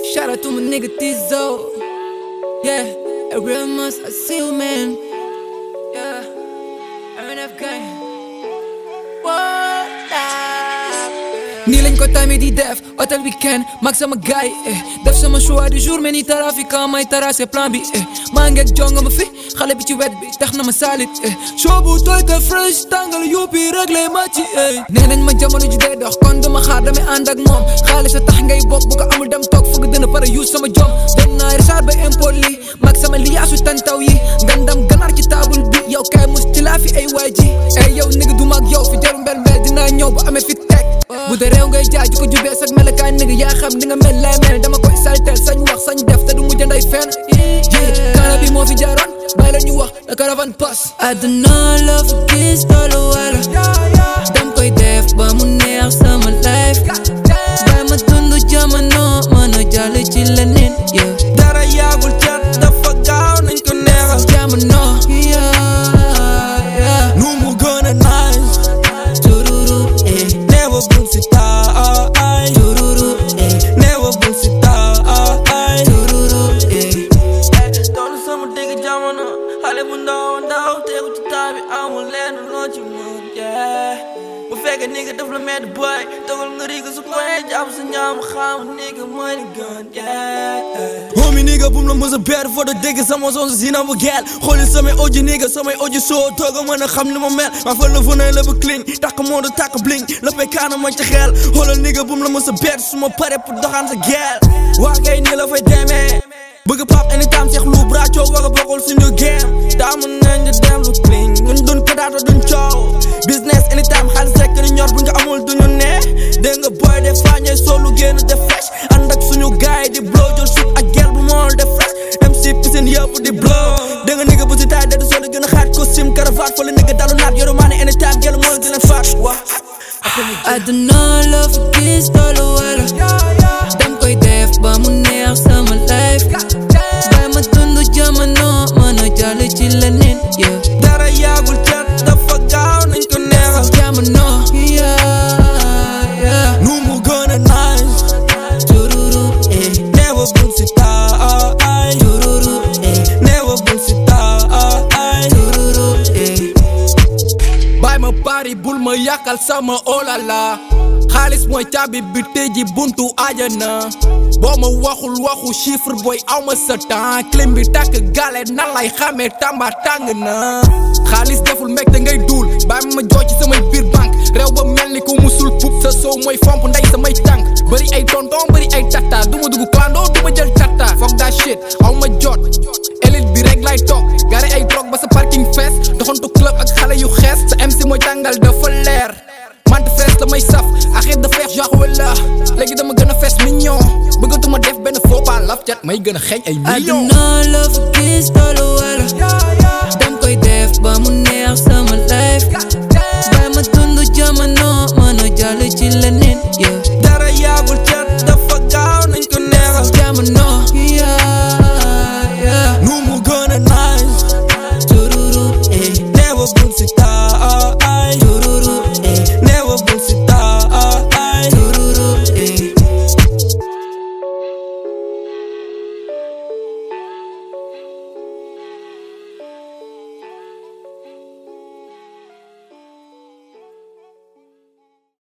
Shout out to my nigga Tizo. Yeah, a real must I see you, man. Yeah, MNF gang. What up? nii lañ ko tamit di def hôtel weekend mag sama gaay eh def sama choix du jour mais ni trafiquant may tracé plan bi eh maa ngeeg jonga ma fi xale bi ci wet bi tax na ma salit eh show bu tooy te fresh tàngal yóbbi réglé ma ci eh nee nañ ma jamono ji day dox kon duma xaar damay ànd ak moom xaalis a tax ngay bokk bu ko amul dem toog fëgg dina pare use sama jom dem naa Richard ba import li mag sama liyaasu tantaw yi ngandam ganaar ci table bi yow kay mus ci laa fi ay waay ji eh yow nigga du mag yow fi jaru mbel mbel dinaa ñëw ba amee fi teg bu dee réew ngay jaay ji ko jubee sag melokaan nigga yaa xam ni nga mel lay mel dama koy saltel sañ wax sañ def te du mujj nday fenn ji kaana bi moo fi jaaroon bàyyi la ñu wax la caravane pass àdduna la fi gis tollu wala dam koy def ba mu neex sama life bàyyi ma dund jamono mën a jàll ci leneen yeah dara yaagul cat dafa gaaw nañ ko neexal jamono yeah yeah nu mu gën a nice tururu eh never bul si taay tururu eh never bul si taay tururu eh toll sama digg jamono xale bu ndaw ndaw tegu ci temps bi amul lenn loo ci mën yeah bu fekkee nigga daf la mett boy togal nga riiga su koy jàpp sa ñaam xam nigga mooy li gën yeah homie nigga bum la mës a beer foo da dégg sama son si na bu geel xooli samay audio nigga samay audio soo tooga mën a xam ni ma mel ma fa la fa nay la ba cling takk moo da takk bling la fay kaana ma ci xeel xoolal nigga bum la mës a beer su ma pare pour doxaan sa geel waa kay nii la fay demee bëgg pap anytime seex lu braco war a bokkul suñu game taamu nañ ñu dem lu clean ñun duñ ko daata duñ coow business anytime xaalis rek ni ñor bu nga amul duñu ne dégg nga boy def fañe solu génn def fresh ànd ak suñu gaay di blow jël shoot ak gel bu mool def fresh MC piscine yëpp di blow dégg nga nigga bu si taay dadu solu gën a xaat costume cravate fa la nigga dalu naat yoru maa ne anytime gel mool di leen faat waa àdduna la fi gis tollu wala dam koy def ba mu neex sama life bàyyi ma dund jamono mën a jàll ci leneen yeah dara yaagul cat dafa gaaw nañ ko neexal jamono yeah yeah nu mu gën a nice tururu eh never bul si taay tururu eh never bul si taay tururu eh bàyyi ma pari bul ma yàqal sama olala xaalis mooy caabi bi tëji buntu ajana boo ma waxul waxu chiffre booy aw ma sa temps clim bi tàkk gale nan lay xamee tamba tàng na xaalis deful mbég te ngay duul bàyyi ma joo ci samay biir banque réew ba mel ni ku musul pup sa soow mooy fomp ndey samay tànk bëri ay tonton bëri ay tata du ma dugg clando du ma jël tata foog daa shit aw ma jot élite bi rek lay toog gare ay drogue ba sa parking fees doxantu club ak xale yu xees sa MC mooy tàngal dafa leer mante fees la may saf arrête de faire genre wala léegi dama gën a fees mignon bëggatuma def benn faux pas laf cat may gën a xeeñ ay millions àdduna la fi gis tollu wala dam koy def ba mu neex sama life